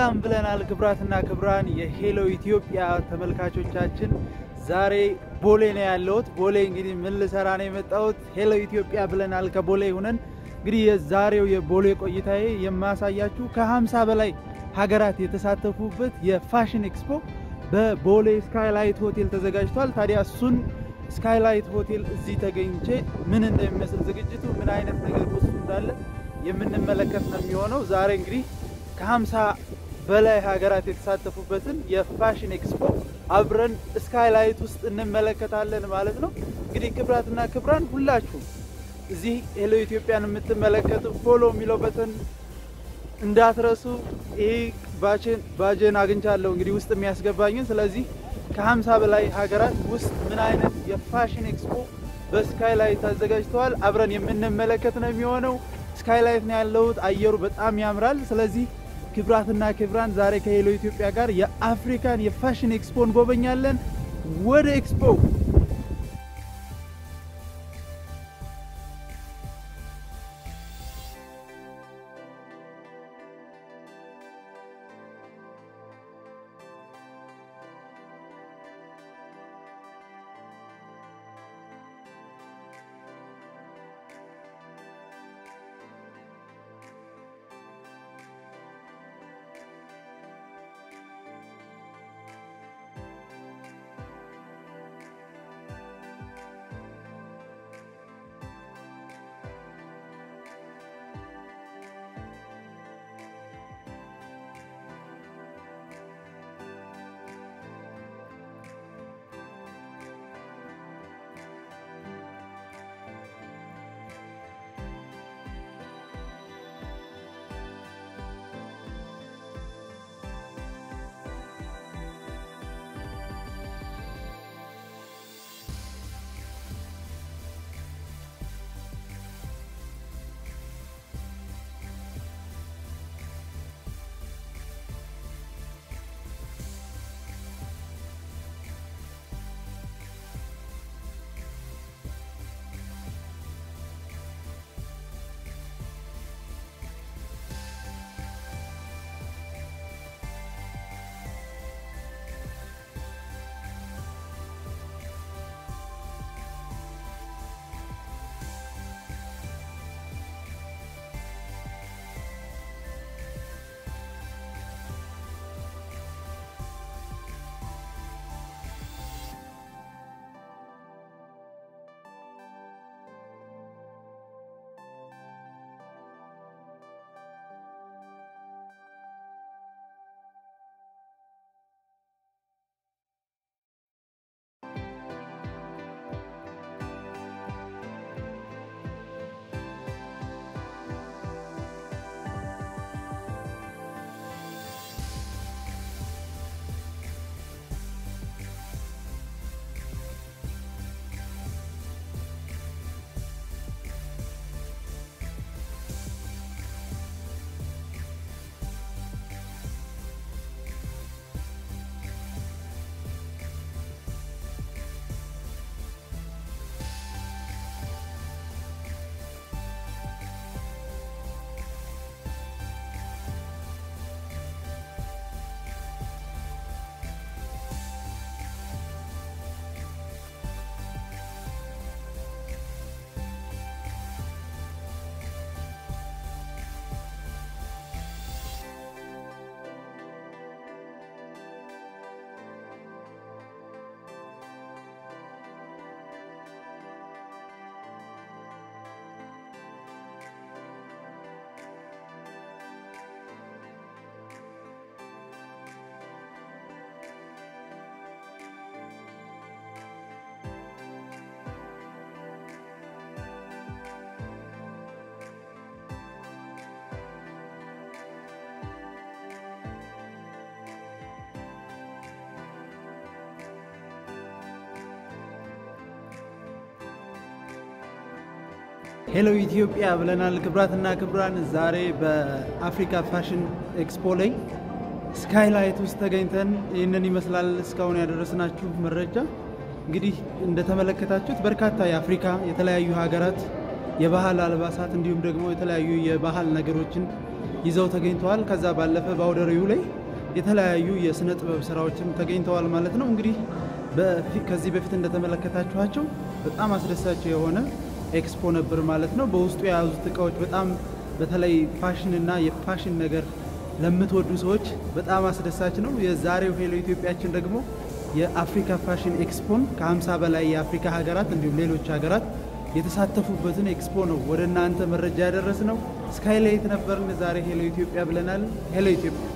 ሰላም ብለናል። ክብራትና ክብራን የሄሎ ኢትዮጵያ ተመልካቾቻችን ዛሬ ቦሌ ነው ያለሁት። ቦሌ እንግዲህ ምን ልሰራ ነው የመጣሁት? ሄሎ ኢትዮጵያ ብለናል። ከቦሌ ሁነን እንግዲህ የዛሬው የቦሌ ቆይታዬ የማሳያችሁ ከ50 በላይ ሀገራት የተሳተፉበት የፋሽን ኤክስፖ በቦሌ ስካይላይት ሆቴል ተዘጋጅቷል። ታዲያ እሱን ስካይላይት ሆቴል እዚህ ተገኝቼ ምን እንደሚመስል ዝግጅቱ ምን አይነት ነገር ውስጡ እንዳለ የምንመለከት ነው የሚሆነው። ዛሬ እንግዲህ ከ50 በላይ ሀገራት የተሳተፉበትን የፋሽን ኤክስፖ አብረን ስካይላይት ውስጥ እንመለከታለን ማለት ነው። እንግዲህ ክብራትና ክብራን ሁላችሁም እዚህ ሄሎ ኢትዮጵያን የምትመለከቱ ፎሎ የሚለው በተን እንዳትረሱ። ይህ ባችን ባጀን አግኝቻለሁ እንግዲህ ውስጥ የሚያስገባኝን። ስለዚህ ከ50 በላይ ሀገራት ውስጥ ምን አይነት የፋሽን ኤክስፖ በስካይላይት አዘጋጅተዋል አብረን የምንመለከት ነው የሚሆነው። ስካይላይት ነው ያለሁት። አየሩ በጣም ያምራል። ስለዚህ ክብራትና ክብራን ዛሬ ከሄሎ ኢትዮጵያ ጋር የአፍሪካን የፋሽን ኤክስፖ እንጎበኛለን። ወደ ኤክስፖ ሄሎ ኢትዮጵያ ብለናል። ክብራትና ክብራን ዛሬ በአፍሪካ ፋሽን ኤክስፖ ላይ ስካይላይት ውስጥ ተገኝተን ይህንን ይመስላል እስካሁን ያደረስናችሁ መረጃ። እንግዲህ እንደተመለከታችሁት በርካታ የአፍሪካ የተለያዩ ሀገራት የባህል አልባሳት እንዲሁም ደግሞ የተለያዩ የባህል ነገሮችን ይዘው ተገኝተዋል። ከዛ ባለፈ በአውደ ርዕዩ ላይ የተለያዩ የስነ ጥበብ ስራዎችም ተገኝተዋል ማለት ነው። እንግዲህ ከዚህ በፊት እንደተመለከታችኋቸው በጣም አስደሳች የሆነ ኤክስፖ ነበር ማለት ነው። በውስጡ የያዙት እቃዎች በጣም በተለይ ፋሽን እና የፋሽን ነገር ለምትወዱ ሰዎች በጣም አስደሳች ነው። የዛሬው ሄሎ ኢትዮጵያችን ደግሞ የአፍሪካ ፋሽን ኤክስፖን ከ50 በላይ የአፍሪካ ሀገራት እንዲሁም ሌሎች ሀገራት የተሳተፉበትን ኤክስፖ ነው ወደ እናንተ መረጃ ያደረስ ነው። ስካይላይት ነበርን። ዛሬ ሄሎ ኢትዮጵያ ብለናል። ሄሎ ኢትዮጵያ